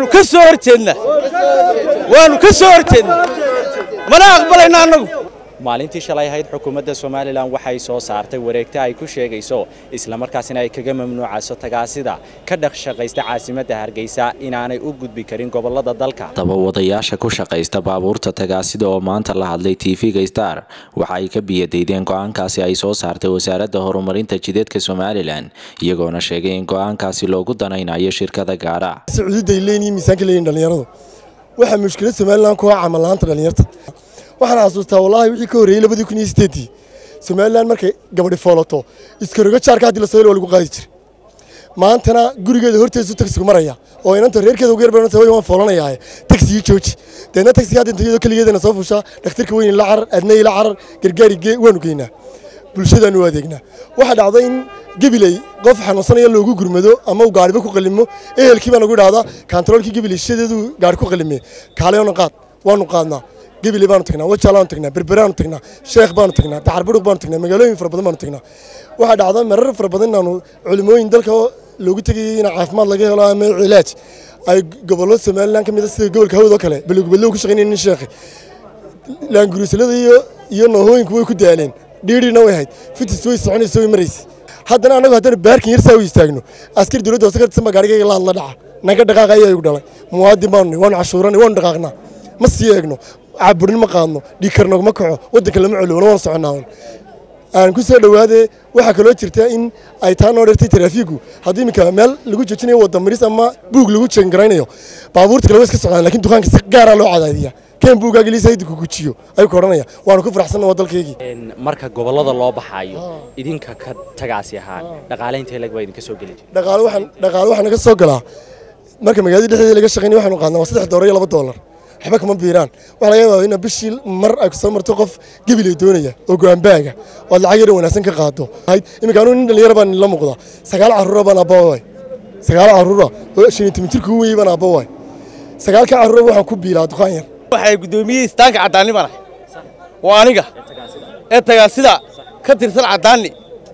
waanu ka soo hor jeednaa waanu ka soo hor jeednaa mana aqbalayna annagu maalintii shalay ahayd xukuumadda somalilan waxay soo saartay wareegta ay ku sheegayso islamarkaasina ay kaga mamnuucayso tagaasida ka dhaqshaqaysta caasimadda hargeysa inaanay u gudbi karin gobolada dalka dabawadayaasha ku shaqaysta baabuurta tagaasida oo maanta la hadlay tv-ga star waxa ay ka biyadaydeen go-aankaasi ay soo saartay wasaaradda horumarinta jideedka somalilan iyagoona sheegay in go-aankaasi loogu danaynayo shirkada gaara sacuudiday leeyihiin miisaanka leeyihin dhalinyaradu waxaa mushkilad somalilan ku ah camal la'aanta dhalinyarta waxaan xasuustaa wallaahi wixii ka horreeyey labadii kun iyo sideeddii somalilan markay gabadhi foolato iskaroga jaarka haddii la soo helo waa lagu qaadi jiray maantana gurigeeda horteesu tagsigu maraya oo inanta reerkeeda ugu yarbananta way waan foolanayaaye tagsigii jooji deedna tagsiga hadda intayadoo keligeedana soo fushaa dhakhtarka weyn la carar adnay la carar gargaari gee waanu geynaa bulshadaanu u adeegnaa waxaa dhacda in gebiley qof xanuunsanaya loogu gurmado ama uu gaariba ku qalimo ehelkii baa nagu dhahdaa kantaroolkii gebiley shadeedu gaari ku qalime kaaleona qaad waanu qaadnaa gebile baanu tagnaa wajaal baanu tagnaa berberaanu tagnaa sheekh baanu tagnaa dacarburuq baanu tagnaa magaalooyin fara badan baanu tagnaa waxaa dhacda marar fara badan inaanu culimooyin dalka loogu tegayay in caafimaad laga helo ama cilaaj ay gobollo somalilan ka mid a sida gobolka hawd oo kale balogubadlow ku shaqaynaya nin sheekhi laanguruusalada iyo iyo noohooyinku way ku daaleen dhiidhina way ahayd fitis way soconaysa way maraysa haddana annagu haddana baarkin yar saa u istaagno askari dowladda hoose ka tirsan baa gaarigayga la hadla dhaca naga dhaqaaqa ayaa igu dhalay muwaadin baanu nahay waanu cashuuranay waanu dhaqaaqnaa ma sii eegno caburin ma qaadno dhiigkarnog ma kaco waddanka lama colowna waan soconnaa aan ku soo dhowaade waxaa kaloo jirta in ay taa noo dhertay taraafiigu haddii iminka meel lagu joojinayo wadda maris ama buug lagu jeengaraynayo baabuurta kale way iska socdaan lakin dukaanka si gaaraa loo cadaadiya keen buugaaga liisa haydi ku gujiyo ayuu ka odhanaya waanu ku faraxsanna waa dalkaygii marka gobolada loo baxaayo idinka ka tagaasi ahaan dhaqaale intee lag baa idinka soo geli jira dhaqaale waxaan dhaqaale waxaa naga soo galaa marka magaalada dhexdeeda laga shaqaynaya waxaanu qaadnaa waa saddex doolar iyo laba doolar waxba kama biiraan waxaa laga yaabaa in bishii mar ay ku soo marto qof gebilay doonaya oo go'aanbaaga oo lacag yar wanaagsan ka qaado iminka anuu nin dhalinyaro baan la muuqda sagaal carruura baan abbawaay sagaal carruura oo shan iyo toban jirka ugu weeyey baan abbawaay sagaalka carruura waxaan ku biilaa dukaan yar waxay guddoomiyey istaanka caddaanni baan ahay waa aniga ee tagaasida ka tirsan caddaanni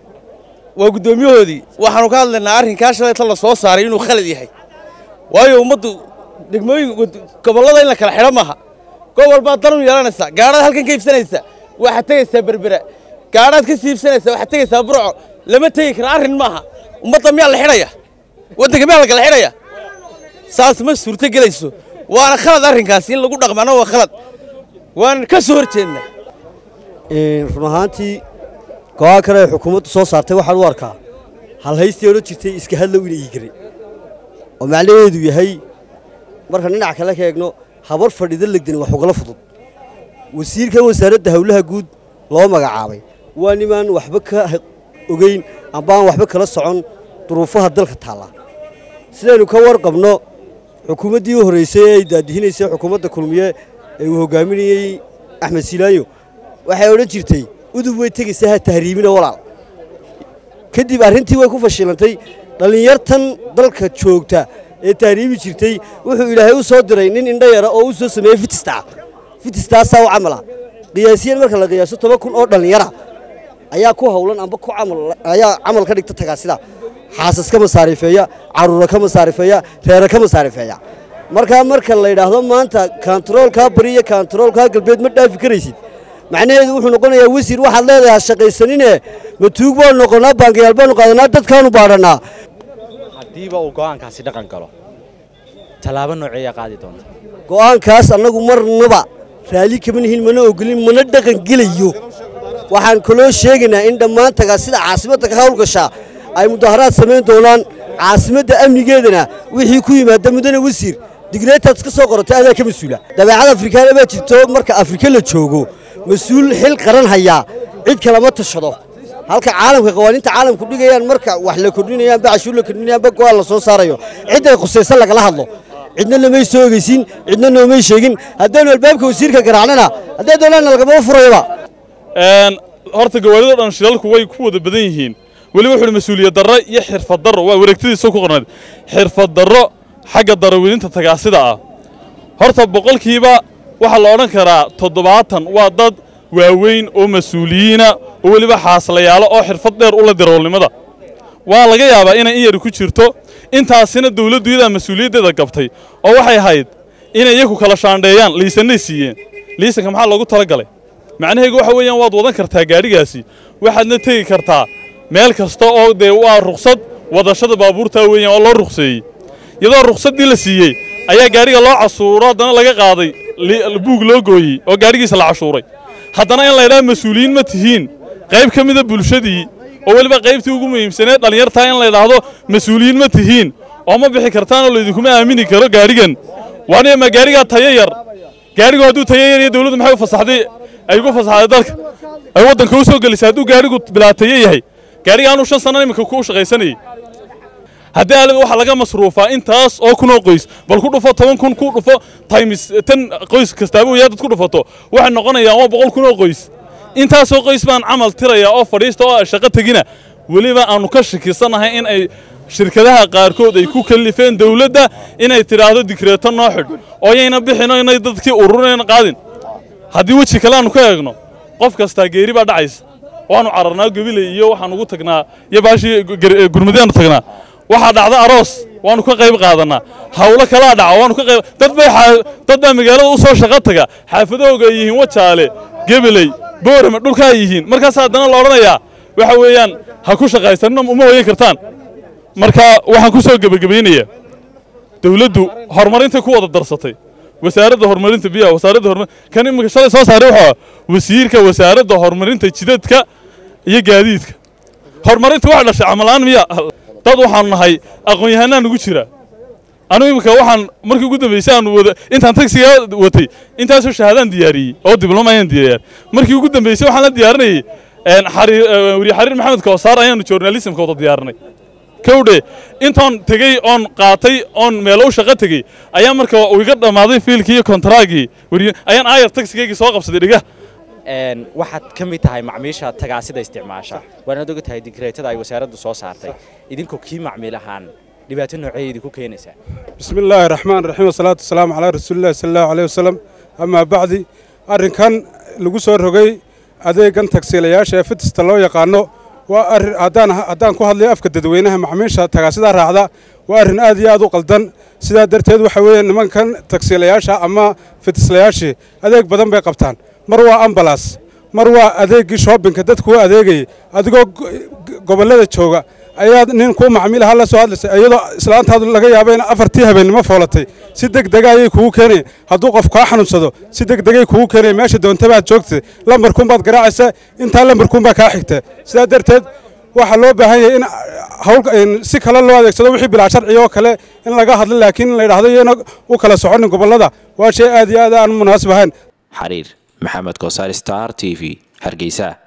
waa guddoomiyahoodii waxaanu ka hadlaynaa arrinkaa shalayta la soo saaray inuu khalad yahay waayo ummaddu degmooyin gobollada in la kala xidho maaha gobol baad dan u yeelanaysaa gaadhaad halkan ka iibsanaysa waxaad tegaysaa berbera gaadhaad ka sii iibsanaysa waxaad tegaysaa burco lama tegi kara arrin maaha ummadda miyaa la xidhaya waddanka miyaa la kala xidhaya saas ma suurto gelayso waana khalad arrinkaasi in lagu dhaqmana waa khalad waan ka soo hor jeednaa run ahaantii go-aan kale ay xukuumaddu soo saartay waxaan u arkaa halhaystii odhan jirtay iska hadlow ina iigiray oo macnaheedu yahay marka dhinac kale ka eegno habar fadhida legdani wax ugala fudud wasiirkan wasaaradda howlaha guud loo magacaabay waa nimaan waxba ka ogeyn amba aan waxba kala socon duruufaha dalka taalla sidaynu ka warqabno xukuumaddii u horraysay ee ay daadihinaysay xukuumadda kulmiye ee uu hoggaaminayey axmed silaayo waxay odhan jirtay udub way tegaysaa ha tahriibina walaal kadib arrintii way ku fashilantay dhallinyartan dalka joogta ee tahriibi jirtay wuxuu ilaahay u soo diray nin indho yara oo u soo sameeyey fitistaa fitistaasaa u camala qiyaasiyan marka la qiyaaso toban kun oo dhallinyara ayaa ku hawlan amba ku camal ayaa camal ka dhigta tagaasida xaasas ka masaarifeeya carruura ka masaarifeeya reere ka masaarifeeya markaa marka la yidhaahdo maanta kantaroolkaa bari iyo kantaroolkaa galbeed ma dhaafi karaysid macnaheedu wuxuu noqonayaa wasiir waxaad leedahay ha shaqaysanine matuug baanu noqonnaa baankayaal baanu qaadanaa dadkaanu baadhannaa haddiiba uu go'aankaasi dhaqan galo tallaabo nooceeyaa qaadi doonta go'aankaas annagu marnaba raalli kama nihin mana ogolin mana dhaqan gelayo waxaan kaloo sheegaynaa in dhammaan tagaasida caasimadda ka hawlgashaa ay mudaharaad samayn doonaan caasimadda amnigeedana wixii ku yimaada mudane wasiir digreetaad iska soo qoratay adaa ka mas-uula dabeecad afrikaana baa jirto marka afrika la joogo mas-uul xil qaran hayaa cid kalama tashado halka caalamka qawaaniinta caalamku dhigayaan marka wax la kordhinayaan bacashuur la kordhinayaan ba go'aan la soo saarayo cidday khusaysan lagala hadlo cidna namay soo ogeysiin cidna noomay sheegin haddaanu albaabka wasiirka garaacnana hadday doonaanna lagamaba furayaba horta gawaarida dhan shilalku way ku wada badan yihiin weliba wuxuu mas-uuliyad darro iyo xirfad darro waa wareegtadiisa ku qornayd xirfad darro xagga darawidinta tagaasida ah horta boqolkiiba waxaa la odhan karaa toddobaatan waa dad waaweyn oo mas-uuliyiina oo weliba xaaslayaalo oo xirfad dheer ula diroolnimada waa laga yaabaa inay in yari ku jirto intaasina dawladdu iyadaa mas-uuliyaddeeda gabtay oo waxay ahayd inay iyaku kala shaandheeyaan liisanay siiyeen liisanka maxaa loogu talagalay macnaheegu waxa weeyaan waad wadan kartaa gaadhigaasi waxaadna tegi kartaa meel kasta oo dee waa ruksad wadashada baabuurtaa weeyaan oo loo rukseeyey iyadoo ruksaddii la siiyey ayaa gaadhiga loo casuuro haddana laga qaaday buug loo gooyey oo gaadhigiisa la cashuuray haddana in laydhaha mas-uuliyiin ma tihiin qayb ka mida bulshadii oo weliba qaybtii ugu muhiimsaneed dhallinyartaa in laydhaahdo mas-uuliyiin ma tihiin oo ma bixi kartaanoo laydinkuma aamini karo gaadhigan waaniya ma gaadhigaa tayo yar gaadhigu hadduu tayo yar iyo dawladdu maxay u fasaxday ay ugu fasaxday dalka ay waddanka u soo gelisay hadduu gaadhigu bilaa tayo yahay gaadhiga anuu shan sanna iminka ku shaqaysanayay haddii aalada waxaa laga masruufaa intaas oo kunoo qoys bal ku dhufo toban kun ku dhufo times tan qoys kastaaba yaa dad ku dhufato waxay noqonayaan waa boqol kunoo qoys intaasoo qoys baan camal tirayaa oo fadhiista oo shaqo tegina weliba aanu ka shakisanahay in ay shirkadaha qaarkood ay ku kallifeen dawladda inay tidhaahdo digreeto noo xidh oo yayna bixino inay dadkii ururinayn qaadin haddii weji kale aanu ka eegno qof kastaa geeri baa dhacaysa waanu cararnaa gabiley iyo waxaan ugu tagnaa iyo baashii gurmadaanu tagnaa waxaa dhacda aroos waanu ka qayb qaadanaa hawlo kalaa dhaca waanu ka qayb dad bay dad baa magaalada u soo shaqo taga xaafadahooga ay yihiin wajaale gebeley boorame dhulka ay yihiin markaas haddana la odhanayaa waxa weeyaan ha ku shaqaysanina uma hoyan kartaan marka waxaan ku soo gebagabaynayaa dawladdu horumarintay ku wada darsatay wasaaradda horumarinta biyaha wasaaradda horumar kan imika shalay soo saaray wuxuu wasiirka wasaaradda horumarinta jidadka iyo gaadiidka horumarinta waxa dhashay camalaan miya dad waxaanu nahay aqoon-yahanaa nugu jira anugu imika waxaan markii ugu dambaysay aanu wada intaan tagsiga watay intaasoo shahaadaan diyaariyey oo diblooma ayaan diyaariyay markii ugu dambaysay waxaan la diyaarinayay weriye xariir maxamed koosaar ayaanu journalismka wada diyaarinay kowdhe intoon tegey oon qaatay oon meelo u shaqo tegey ayaa marka uu iga dhammaaday fiilkii iyo kontaraaggii weriye ayaan aayar tagsigaygii soo qabsaday dhiga waxaad ka mid tahay macmiisha tagaasida isticmaasha waanaad oga tahay digreetada ay wasaaraddu soo saartay idinkoo kii macmiil ahaan dhibaato noocee idinku keenaysaa bismi illaahi raxmaan raxiim wasalaatu wasalaamu calaa rasuulillahi sala allahu aleyh wasalam amaa bacdi arrinkan lagu soo rogay adeegan tagsiilayaasha ee fitista loo yaqaano waa arrin haddaan haddaan ku hadlayo afka dadweynaha macmiisha tagaasida raacda waa arrin aad iyo aad u qaldan sidaa darteed waxa weeye nimankan tagsiilayaasha ama fitislayaashii adeeg badan bay qabtaan mar waa ambalas mar waa adeeggii shoobinka dadku u adeegayay adigoo gobollada jooga ayaad nin kuu macmiilaha la soo hadlaysay iyadoo islaantaadu laga yaaba in afartii habeennimo foolatay si deg dega ayay kugu keenaya hadduu qof kaa xanuunsado si deg degay kugu keenaya meesha doontabaad joogtay lambarkuunbaad garaacaysa intaa lambarkuunbaa kaa xigta sidaa darteed waxaa loo baahan yahay in hawl si kale loo adeegsado wixii bilaa sharciga oo kale in laga hadlo laakiin in la yidhahdo iyana u kala soconin gobollada waa shay aad iyo aad aan munaasib ahayn xariir maxamed koosaar star t v hargeysa